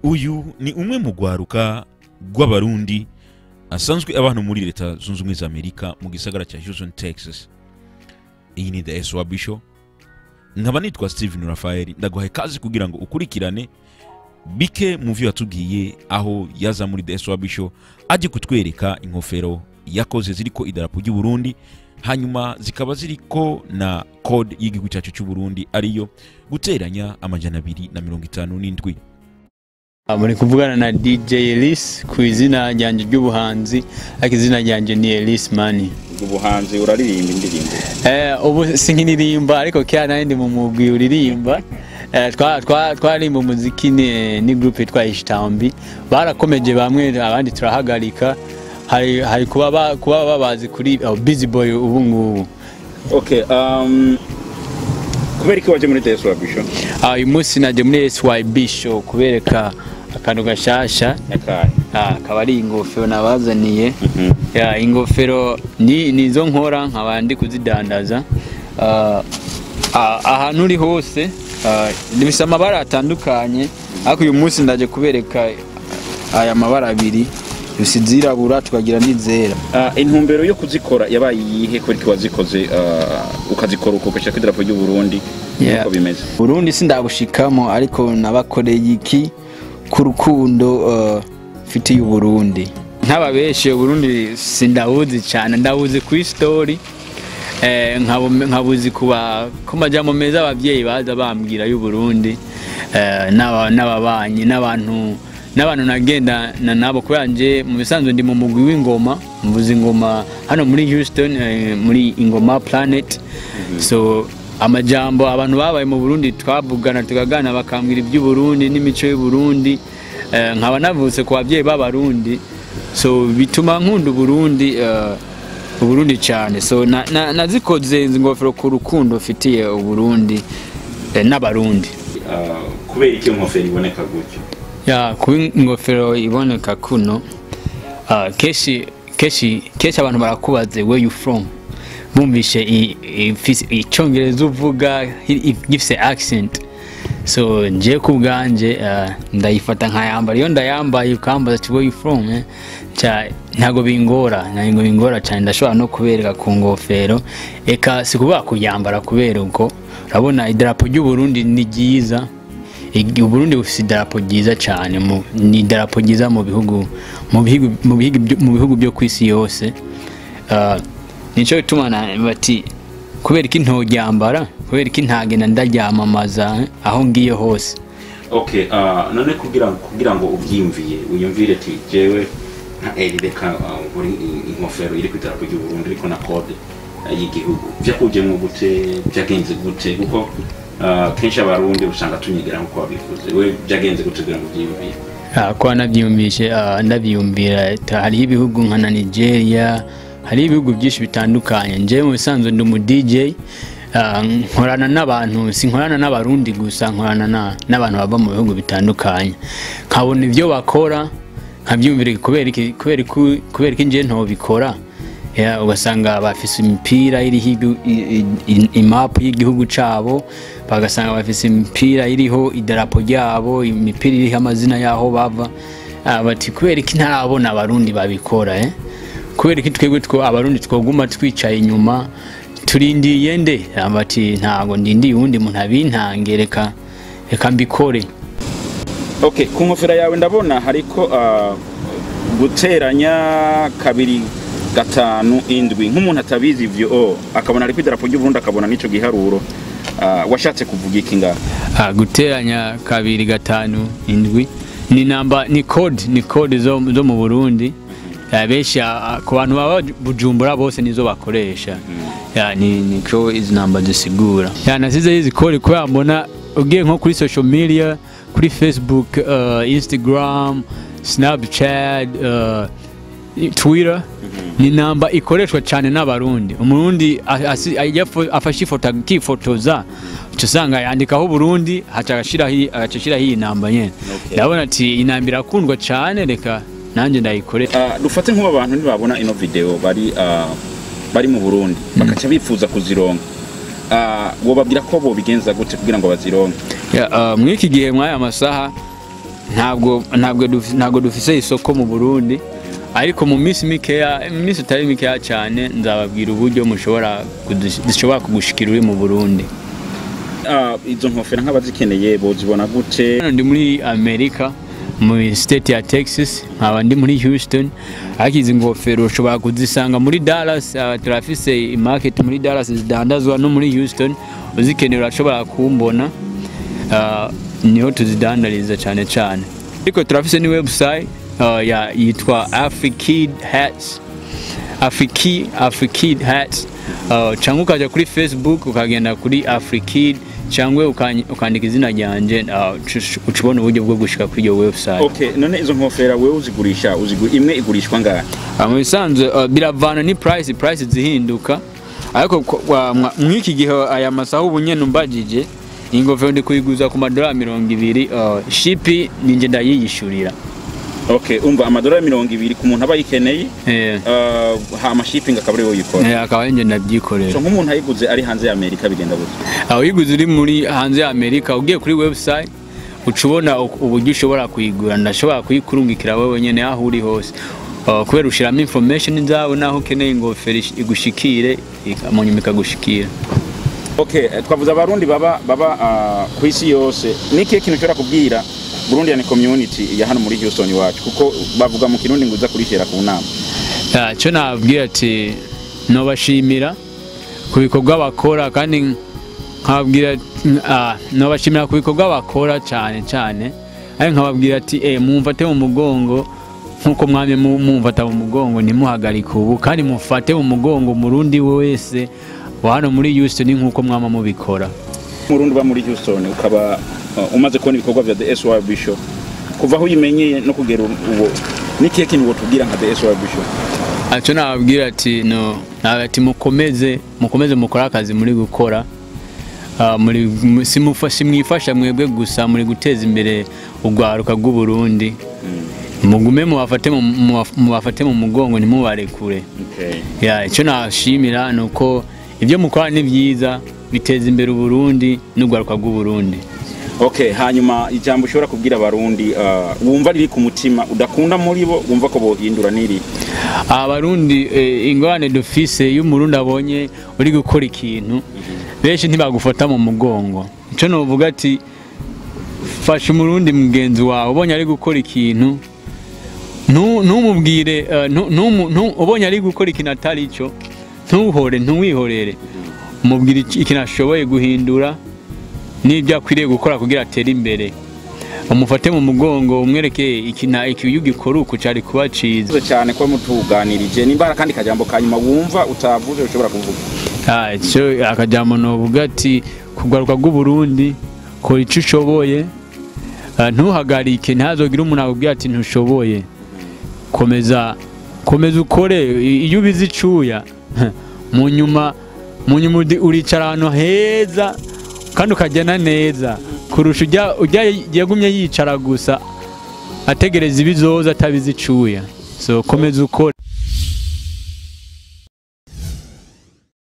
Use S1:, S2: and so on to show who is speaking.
S1: uyu ni umwe mu rwaruka rw'abarundi asanzwe abantu muri leta zunze ubumwe za amerika mu gisagara cya houston texas iyi ni the swab show nkaba nitwa steven rafael ndaguhaye kazi kugira ngo ukurikirane bike mu vyo yatubwiye aho yaza muri the swab show ajye kutwereka inkofero yakoze ziriko idarapo ry'u Burundi hanyuma zikaba ziriko na code y'igihugu cyacu cy'u Burundi ariyo guteranya amajana abiri na mirongo itanu n'indwi
S2: muri kuvugana na DJ Elise ku izina ryanjye ry'ubuhanzi ariko izina ryanjye ni Elise Mani
S3: ubuhanzi uraririmba indirimbo
S2: eh ubu sinkinirimba ariko kera nari ndi mu mugwi uririmba eh, twa- twa- twaririmba umuziki ni, ni groupe yitwa Ishtambi barakomeje bamwe abandi turahagarika hari, hari kuba, ba, kuba babazi kuri oh, Busy Boy ubu ngubu
S3: okay um, kubera iki waje muri the swab show
S2: Ah, uyu munsi naje muri SYB show kubereka akantu gashasha
S3: yakaye
S2: Ah, akaba ari ingofero nabazaniye ya ingofero ni nizo nkora nkaba ndi kuzidandaza Ah, ah, ahantu uri hose ah, bifite amabara atandukanye ariko uyu munsi ndaje kubereka aya mabara abiri gusa izirabura tukagira n'izera
S3: uh, intumbero yo kuzikora yabaye iyihe kubera iki wazikoze uh, ukazikora uko ugashyira ku idarapo ry'u Burundi
S2: Yeah.
S3: uko bimeze
S2: Burundi sindabushikamo ariko nabakoreye iki ku rukundo uh, mfitiye Uburundi nk'ababeshe Uburundi sindabuzi cyane ndabuzi kuri story eh, nkabu- nkabuzi kuba ku majambo meza abavyeyi baza bambwira y'Uburundi eh, n'aba- n'ababanyi n'abantu n'abantu nagendana nabo kubera nje mu bisanzwe ndi mu mugwi w'ingoma mvuza ingoma hano muri Houston eh, muri Ingoma Planet so amajambo abantu babaye mu Burundi twavugana tukagana bakambwira iby'u Burundi n'imico y'u Burundi eh, nkaba navutse ku babyeyi b'abarundi so bituma nkunda Burundi eh, Uburundi cyane so na- na- nazikoze izi ngofero ku rukundo mfitiye Uburundi eh, n'abarundi
S3: uh, kubera iki iyo nkofero iboneka gutyo
S2: ya kuba ingofero iboneka kuno ah, kenshi kenshi kenshi abantu barakubaze where you from bumvishe i- ifise- icyongereza uvuga i- i- gifise accent so nje ku bwanje ah, ndayifata nkayambara iyo ndayambaye ukambaza ati where you from eh? Ca- ntago bingora ntago bingora cyane ndashobora no kubereka ku ngofero eka si kuvuga kuyambara kubera uko urabona idarapo ry'u Burundi ni ryiza Igi- Uburundi bufite idarapo ryiza cyane mu- ni idarapo ryiza mu bihugu mu bihugu mu bihugu byo- mu bihugu byo ku isi yose Ah, nico gituma na- bati kubera iki ntoryambara kubera iki ntagenda ndaryamamaza eh, aho ngiye hose
S3: okay uh, none kugira kugira ngo ubyiyumviye wiyumvire ati jewe nka eri reka uh, muri inkofero iri ku idarapo ry'u Burundi ariko na code uh, y'igihugu vyakujemwo gute vyagenze gute kuko uh, kenshi abarundi usanga tunyigira nkuko wabivuze we vyagenze gute kugira ngo uvyiyumvire
S2: Ah, kuba nabyiyumvishe ah, ndabyiyumvira ta- hariho ibihugu nka na nigeria hariho ibihugu byinshi bitandukanye njyewe mu bisanzwe ndi umu dj ah, nkorana n'abantu sinkorana n'abarundi gusa nkorana na- n'abantu bava mu bihugu bitandukanye nkabona ibyo bakora nkabyumvira kubera iki kubera iki- kubera iki njyewe ntobikora Ya, ugasanga bafise imipira iriho igu- i- i- i- imapu y'igihugu cabo bagasanga bafise imipira iriho idarapo ryabo imipira iriho amazina y'aho bava Ah, bati kubera iki ntarabona abarundi babikora eh? kubera iki twebwe two abarundi twoguma twicaye inyuma turindiye nde Ah, bati ntago ndindiye uwundi muntu abintange reka reka mbikore
S3: okay ku nkofero yawe ndabona hariko uh, guteranya kabiri gatanu indwi nk'umuntu atabizi ivyo oh, akabona ariko idarapo ry'u Burundi akabona n'ico giharuro uh, washatse kuvuga iki ngaho
S2: Ah, guteranya kabiri gatanu indwi ni namba ni code ni code zo, zo mu Burundi Ah, benshi ah, ku bantu baba bujumbura bose nizo bakoresha ya ni niko izi namba zisigura ya nasize izi code kubera mbona ugiye nko kuri social media kuri Facebook uh, Instagram Snapchat uh, Twitter ni namba ikoreshwa cyane n'abarundi umurundi a- asi- yafo- afashe ifoto akifotoza uca usanga yandikaho Burundi haca agashiraho iyi- agaca ashiraho iyi namba nyene
S3: Okay.
S2: ndabona ati iyi namba irakundwa cyane reka nanjye ndayikore
S3: uh, dufate nk'ubu abantu ntibabona ino video bari uh, bari mu Burundi bakaca bifuza kuzironka uh, wobabwira ko bobigenza gute kugira ngo bazironke
S2: Ya, uh, muri iki gihe mw'aya masaha ntabwo ntabwo duf- ntabwo dufise isoko mu Burundi ariko mu minsi mikeya mu minsi itari mikeya cyane nzababwira uburyo mushobora kudush- zishobora kugushikira uri mu Burundi
S3: Ah, izo nkofero nk'abazikeneye bozibona gute
S2: hano ndi muri Amerika mu state ya Texas nkaba ndi muri Houston ariko izi ngofero ushobora kuzisanga muri Dallas uh, turafise market muri Dallas zidandazwa no muri Houston uzikeneye urashobora kumbona uh, niho tuzidandariza cyane cyane ariko turafise ni website uh, ya yitwa Afrikid Hats Afriki Afrikid Hats uh, cyangwa ukaja kuri Facebook ukagenda kuri Afrikid cyangwa ukany- ukandika izina ryanje uh, uca- uca ubona uburyo bwo gushika kuri iyo website
S3: okay none izo nkofero wewe uzigurisha uzigu imwe igurishwa ngahe
S2: Uh, mu bisanzwe uh, biravana ni price price zihinduka ariko ko- wa- mwa- mw'iki gihe aya masaha ubu nyene umbajije ingofero ndi kuyiguza ku madolari mirongo ibiri uh, shipi ninjye ndayiyishurira
S3: okay umva amadolari mirongo ibiri ku muntu aba ayikeneye
S2: eh,
S3: ah, hama shipping akaba ariwe uyikora
S2: eh, akaba ninjye ndabyikorera
S3: so nk'umuntu ayiguze ari hanze ya amerika bigenda gute
S2: aho uyiguze uri muri hanze ya amerika ugiye kuri website uca ubona u- uburyo ushobora kuyigura ndashobora kuyikurungikira wowe nyene aho uri hose Uh, kubera ushiramo information zawe naho ukeneye ingofero ish- igushikire ika- mu nyuma ikagushikira
S3: okay eh, twavuze abarundi baba baba ah, ku isi yose ni ikihe kintu ushobora kubwira burundian community ya hano muri houston iwacu kuko bavuga mu kirundi ngo uza kurishera ku nama
S2: Ya, cyo nababwira ati nobashimira ku bikorwa bakora kandi nkababwira ah, nobashimira ku bikorwa bakora cyane cyane ariko nkababwira ati eh mumfate mu mugongo nkuko mwamye mu- mumfata mu mugongo ntimuhagarike ubu kandi mufate mu mugongo murundi wese wa hano muri Houston nkuko mwama mubikora
S3: murundi uba muri houston ukaba ah, umaze kubona ibikorwa vya the SY Bishop kuva aho uyimenyeye no kugera ubu ni ikihe kintu wotubwira nka the SY Bishop
S2: icyo nababwira ati no ati mukomeze mukomeze mukore akazi muri gukora Ah, muri simufa- simwifasha mwebwe gusa muri guteza imbere urwaruka rw'uburundi mugume mubafate mu- mubaf- mubafate mu mugongo ntimubarekure
S3: okay
S2: Ya, icyo nashimira ni uko ibyo mukora ni byiza biteza imbere uburundi n'urwaruka rw'uburundi
S3: okay hanyuma ijambo ushobora kubwira abarundi ah, wumva riri ku mutima udakunda muri bo wumva ko bohindura niri
S2: abarundi eh, ingorane dufise iyo umurundi abonye uri gukora ikintu benshi ntibagufata mu mugongo icyo nuvuga ati fasha umurundi mugenzi wawe ubonye ari gukora ikintu ntu- ntumubwire eh, ntu- ntumu- ntu- ubonye ari gukora ikintu atari cyo ntuhore ntuwihorere umubwire iki- ikintu ashoboye guhindura n'ibyo akwiriye gukora kugira atere imbere umufate mu mugongo umwereke ikintu iki iyo ugikora uku cyari kuba cyiza
S3: Murakoze cyane kuba mutuganirije nimba hari akandi kajambo ka nyuma wumva utavuze ushobora kuvuga
S2: Ah, icyo akajambo novuga ati kugaruka rw'uburundi kora icyo ushoboye Ah, ntuhagarike ntihazogire umuntu akubwira ati ntushoboye komeza komeza ukore I- iyo ubize icuya mu nyuma mu nyuma udi- uricara ahantu heza kandi ukagenda neza kurusha ujya ujya yagumye yicara gusa ategereza ibizoza atabize icuya so komeza ukore